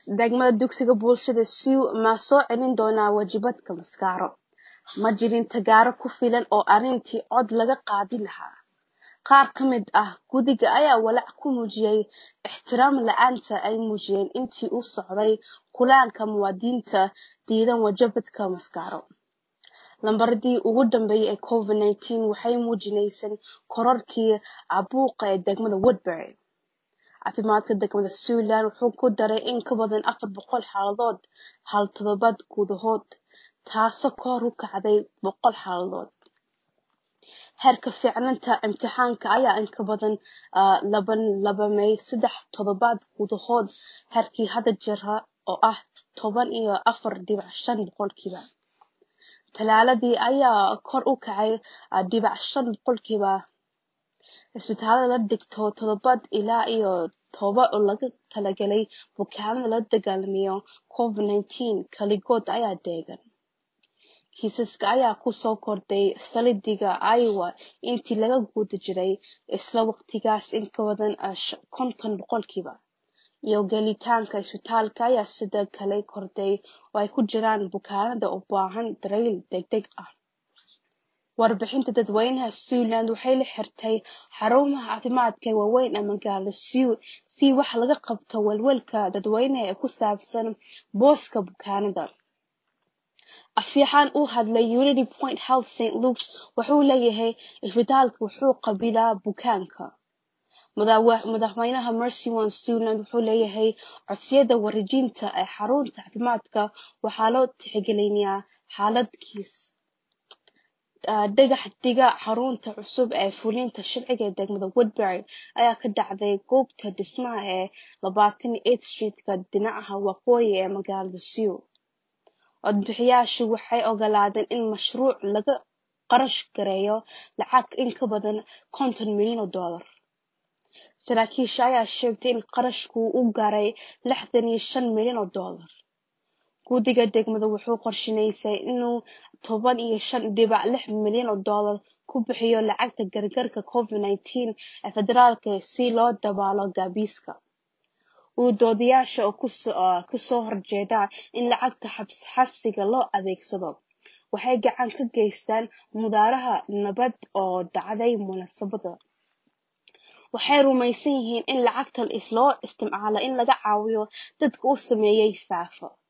degmada dugsiga bulshada siw ma soo celin doonaa wajibadka maskaaro ma jirin tagaaro ku filan oo arrintii cod laga qaadi lahaa qaar ka mid ah guddiga ayaa walaac ku muujiyay ixtiraam la-aanta ay muujiyeen intii uu socday kulaanka muwaadiniinta diidan wajabadka maskaaro lambaradii ugu dambeeyay ee covid nineteen waxay muujinaysay kororkii caabuqa ee degmada woodbury caafimaadka degmada Siwland wuxuu ku daray in ka badan afar boqol xaaladood hal toddobaad gudahood taasoo kor u kacday boqol xaaladood heerka fiicnaanta imtixaanka ayaa in ka badan laban labamay saddex toddobaad gudahood heerkii hadda jira oo ah toban iyo afar dhibic shan boqolkiiba talaaladii ayaa kor u kacay dhibic shan boqolkiiba isbitaalada la dhigto toddobaad ilaa iyo toba oo laga talagalay bukaanada la dagaalamayo covid nineteen kaligood ayaa deegan kiisaska ayaa ku soo kordhay saldhigga iowa intii laga guda jiray isla waqtigaas in ka badan konton boqolkiiba iyo gelitaanka isbitaalka ayaa sidoo kale kordhay oo ay ku jiraan bukaanada u baahan daryeel degdeg ah warbixinta dadweynaha Siwland waxay la xirtay xarumaha caafimaadka ee waaweyn ee magaalada Siw si wax laga qabto walwalka dadweynaha ee ku saabsan booska bukaanada afyaxaan u hadlay Unity Point Health St. Luke's wuxuu leeyahay isbitaalka wuxuu qaabilaa bukaanka madaxweynaha Mercy One Siwland wuxuu leeyahay codsiyada wareejinta ee xarunta caafimaadka waxaa loo tixgelinayaa xaaladkiis dhagax dhiga xarunta cusub ee fulinta sharciga ee degmada Woodbury ayaa ka dhacday goobta dhismaha ee labaatan iyo eight streetka dhinaca waqooyi ee magaalada Siw codbixiyayaashu waxay ogolaadeen in mashruuc laga qarash gareeyo lacag in ka badan konton milyan oo dollar saraakiisha ayaa sheegtay in qarashku uu gaaray lixdan iyo shan milyan oo dollar guddiga degmada wuxuu qorsheynayay inuu toban iyo shan dhibic lix milyan oo dollar ku bixiyo lacagta gargaarka covid nineteen ee federaalka si loo daboolo gaabiska u doodayaasha oo kasoo horjeeda in lacagta xabsiga loo adeegsado waxay gacan ka geystaan mudaaraha nabad oo dhacday munaasabada waxay rumaysan yihiin in lacagtan loo isticmaalo in laga caawiyo dadka uu saameeyay faafa